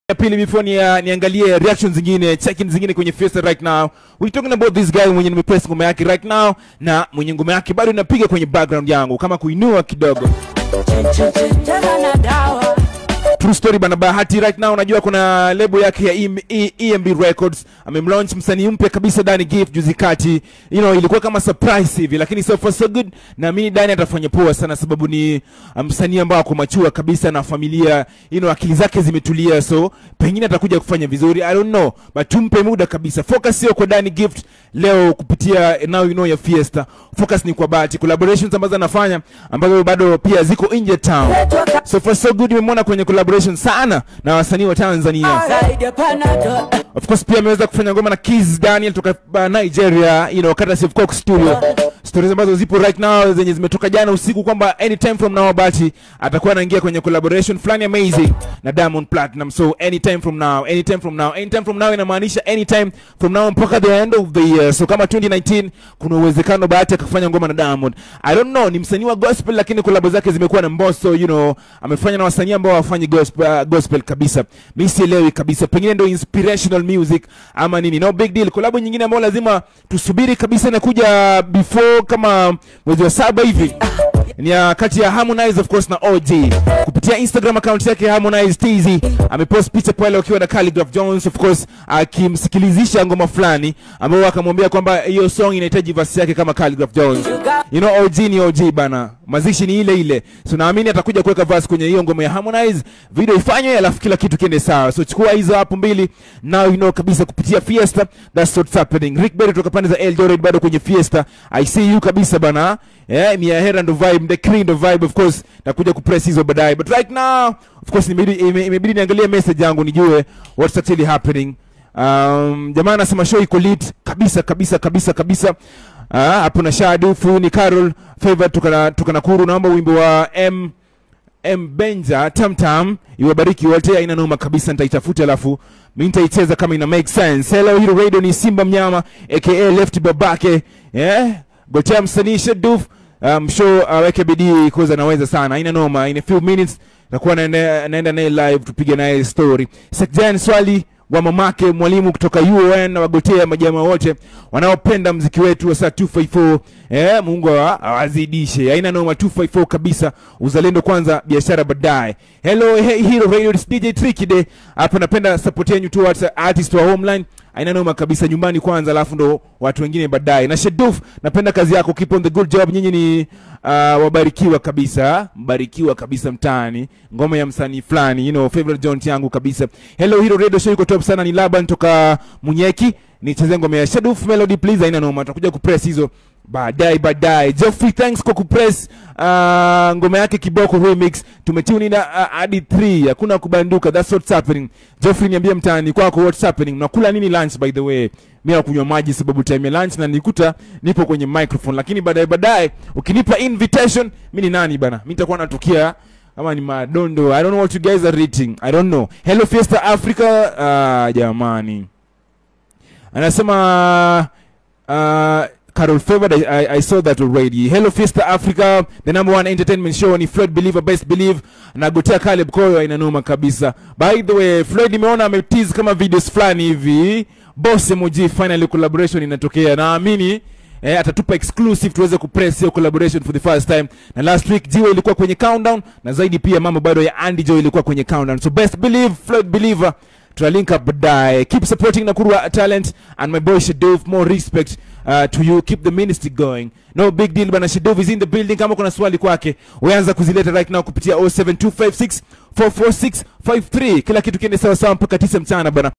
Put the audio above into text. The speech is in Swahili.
ya pili before ni, uh, niangalie reactions zingine check-in zingine kwenye fiesta right now we talking about this guy mwenye nimepress ngoma yake right now na mwenye ngoma yake bado inapiga kwenye background yangu kama kuinua kidogo Cheza na dawa True story bana Bahati right now unajua kuna lebo yake ya EM, E- EMB Records amemlaunch msanii mpya kabisa Dani Gift juzi kati you know ilikuwa kama surprise hivi lakini so far so good na mimi Dani atafanya poa sana sababu ni uh, msanii ambao ako machua kabisa na familia you know akili zake zimetulia so pengine atakuja kufanya vizuri I don't know but tumpe muda kabisa focus sio kwa Dani Gift leo kupitia now you know ya Fiesta focus ni kwa Bahati collaborations ambazo anafanya ambazo bado pia ziko nje town so far so good nimemwona kwenye collaboration sana na wasanii wa Tanzania zaidi ya panado of course pia ameweza kufanya ngoma na Kiz Daniel toka uh, Nigeria you know Kata Safe Coke Studio stories ambazo zipo right now zenye zimetoka jana usiku kwamba anytime from now Bahati atakuwa anaingia kwenye collaboration fulani amazing na Diamond Platinum so anytime from now anytime from now anytime from now inamaanisha anytime from now mpaka the end of the year so kama 2019 kuna uwezekano Bahati akafanya ngoma na Diamond I don't know ni msanii wa gospel lakini collab zake zimekuwa na Mbosso you know amefanya na wasanii ambao hawafanyi gospel, uh, gospel kabisa mi sielewi kabisa pengine ndo inspirational music ama nini no big deal collab nyingine ambayo lazima tusubiri kabisa inakuja before kama mwezi wa saba hivi ni ya kati ya Harmonize of course na OG kupitia Instagram account yake Harmonize TZ amepost picha pale wakiwa na Khaligraph Jones of course akimsikilizisha ngoma fulani ambao akamwambia kwamba hiyo song inahitaji verse yake kama Khaligraph Jones you know OG ni OG bana mazishi ni ile ile so naamini atakuja kuweka verse kwenye hiyo ngoma ya Harmonize video ifanywe alafu kila kitu kiende sawa so chukua hizo hapo mbili now you know kabisa kupitia Fiesta that's what's happening Rick Berry kutoka pande za Eldoret bado kwenye Fiesta I see you kabisa bana yeah Mia Hera ndo vibe the clean ndo vibe of course nakuja kupress hizo baadaye but right now of course imebidi ime- imebidi niangalie message yangu nijue what's actually happening um, jamaa anasema show iko lit kabisa kabisa kabisa kabisa Ah, hapo na Shadufu ni Carol Favor tukana tukanakuru naomba wimbo wa M M Benja Tam Tam iwabariki wote, haina noma kabisa, nitaitafuta alafu mimi nitaicheza kama ina make sense. Hello, hilo radio ni Simba Mnyama aka Left Babake, yeah gotea msanii Shaduf um, show aweke bidii kuza anaweza sana, haina noma. In a few minutes takuwa naenda naenda naye live tupige naye story. Sekjan swali wa mamake mwalimu kutoka UON na wagotea majamaa wote wanaopenda mziki wetu wa saa 254 eh, Mungu awa- awazidishe. Haina noma 254 kabisa, uzalendo kwanza, biashara baadaye. Hello hey, Hero Radio it's DJ Tricky Day. Hapa napenda support yenu towards artist wa Homeline. Haina noma kabisa, nyumbani kwanza, alafu ndo watu wengine baadaye. Na Sheduf, napenda kazi yako, keep on the good job. Nyinyi ni uh, wabarikiwa kabisa, mbarikiwa kabisa mtaani. Ngoma ya msanii fulani, you know, favorite joint yangu kabisa. Hello Hero Radio show iko top sana, ni Laban toka Munyeki. Nicheze ngoma ya Sheduf Melody please, haina noma, tutakuja kupress hizo baadaye baadaye. Geoffrey, thanks kwa kupress uh, ngoma yake kiboko remix. Tumetune in uh, hadi 3 hakuna kubanduka, that's what's happening. Geoffrey, niambie mtaani kwako what's happening. Mnakula nini lunch by the way? Mimi nakunywa maji sababu time ya lunch na nikuta nipo kwenye microphone, lakini baadaye baadaye ukinipa invitation, mimi ni nani bana? Mimi nitakuwa natukia kama ni madondo. I don't know what you guys are eating. I don't know. Hello Fiesta Africa. Uh, jamani anasema uh, Carol Favored, I, I, I saw that already. Hello Fiesta Africa, the number one entertainment show ni Floyd Believer, best believe na Gotea Caleb Koyo inanoma kabisa. By the way, Floyd nimeona ametease kama videos fulani hivi. Boss emoji finally collaboration inatokea. Naamini eh, atatupa exclusive tuweze kupress hiyo collaboration for the first time. Na last week Jiwe ilikuwa kwenye countdown na zaidi pia mambo bado ya Andy Joe ilikuwa kwenye countdown. So best believe Floyd Believer tutalink up baadaye keep supporting nakurwa talent and my boy shadov more respect uh, to you keep the ministry going no big deal bana shadov is in the building kama kuna swali kwake uanza kuzileta right now kupitia 07256 44653 kila kitu kiende sawa sawa mpaka 9 mchana bana